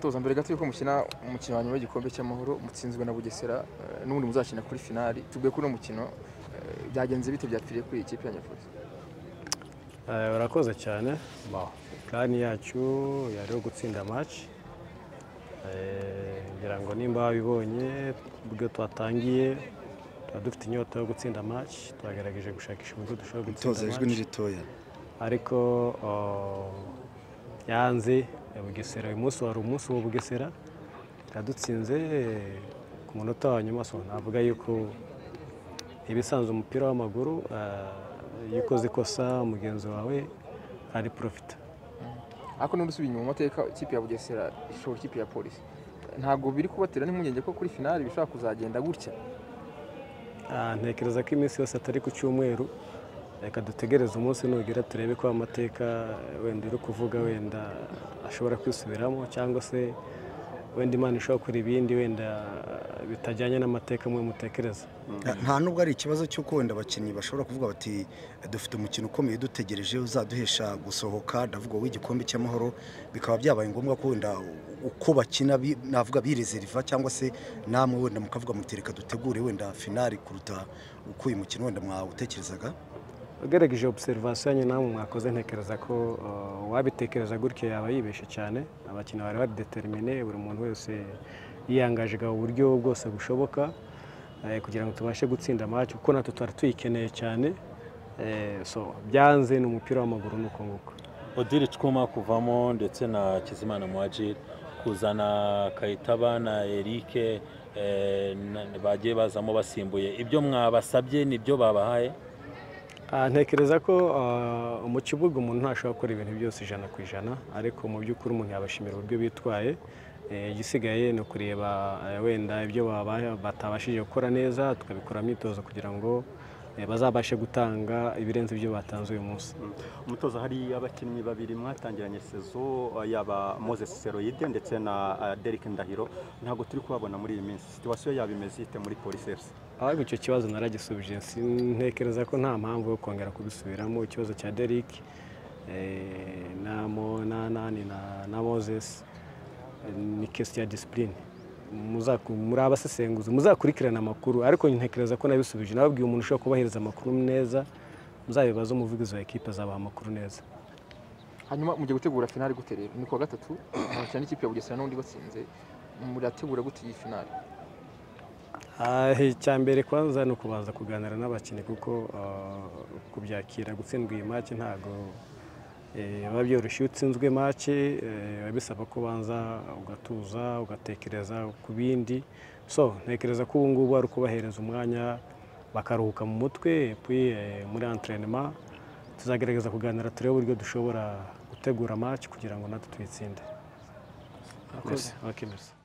kuza mbere gato yuko mukina umukino wa nyuma w'igikombe cy'amahoro mutsinzwe na Bugesera eh, n'ubundi muzakina kuri finali tubwiye kuri uno mukino eh, byagenze bite byapfiriye kuri iyi kipe ya Nyarufoto Eh, urakoze cyane Bon, plani yacu yari yo gutsinda match Eh, ngira ngo nimba babibonye ubwo twatangiye tuba dufite inyota yo gutsinda match twagerageje gushakisha uburyo dushobora Toza gutsinda ijwi ni match ritoya ariko oh, yanze ya bugesera uyu munsi wari umunsi wa bugesera yadutsinze eh, ku munota wa nyuma so navuga yuko ibisanzwe umupira w'amaguru eh, iyo ukoze ikosa mugenzi wawe ari profita ariko n'ubundi usubiye inyuma mu mateka ikipe ya Bugesera ishobora ikipe ya Polisi ntabwo biri kubatera n'impungenge ko kuri finali bishobora kuzagenda gutya Ah, ntekereza ko iminsi yose atari ku cyumweru reka dutegereze umunsi nugera turebe ko amateka wenda uri kuvuga wenda ashobora kwisubiramo cyangwa se wenda imana ishobora gukora ibindi wenda bitajyanye n'amateka mwe mutekereza nta nubwo ari ikibazo cy'uko wenda abakinnyi bashobora kuvuga bati dufite umukino ukomeye dutegereje uzaduhesha gusohoka ndavuga w'igikombe cy'amahoro bikaba byabaye ngombwa ko wenda uko bakina bi- navuga birezeriva cyangwa se namwe wenda mukavuga muti reka dutegure wenda finali kuruta uko uyu mukino wenda mwawutekerezaga ugerageje obserivasiyo yanyu namwe mwakoze ntekereza ko uh, uwabitekereza gutya yaba yibeshye cyane abakinnyi bari badetermine buri muntu wese yiyangajaga uburyo bwose bushoboka eh, kugira ngo tubashe gutsinda match kuko natwe twari tuyikeneye cyane Eh, so byanze ni umupira w'amaguru ni uko nguko odiri twuma kuvamo ndetse na kizimana muhajiri kuzana kayitaba na erike eh, na- bagiye bazamo basimbuye ibyo mwabasabye nibyo babahaye Ah, ntekereza ko ah, mu kibuga umuntu ntashobora gukora ibintu byose ijana ku ijana ariko mu by'ukuri umuntu yabashimira uburyo bitwaye Eh, igisigaye ni ukureba eh, wenda ibyo babaye- batabashije gukora neza tukabikora imyitozo kugira ngo eh, bazabashe gutanga ibirenze ibyo batanze uyu munsi umutoza hari abakinnyi babiri mwatangiranye sezo yaba moses seroyide ndetse na eh, derek ndahiro ntabwo turi kubabona muri iyi minsi situwasiyo yaba imeze ite muri polisi efuse ahubwo icyo kibazo naragisubije si- ntekereza ko nta mpamvu yo kongera kubisubiramo ikibazo cya Derrick eh, na Mo- na nani na- na moses eh, ni kesi ya disipurine muri abasesenguzi muzakurikirana amakuru ariko ntekereza ko nabisubije nababwiye umuntu ushobora kubahiriza amakuru neza muzabibaze umuvugizi wa ekipe azabaha amakuru neza hanyuma mugiye gutegura finali gute rero ni kuwa gatatu abakina n'ikipe ya Bugesera n'ubundi batsinze murategura gute iyi finali Ah, icya mbere kwanza ni ukubanza kuganira n'abakinnyi kuko ah, kubyakira gutsindwa iyi make ntabwo eh, biba byoroshye iyo utsinzwe make biba bisaba ko ubanza ugatuza ugatekereza ku bindi so ntekereza ko ubu ngubu ari ukubahereza umwanya bakaruhuka mu mutwe puis, eh, muri entraînement tuzagerageza kuganira turebe uburyo dushobora gutegura match kugira ngo natwe tuyitsinde. Murakoze. Okay, merci.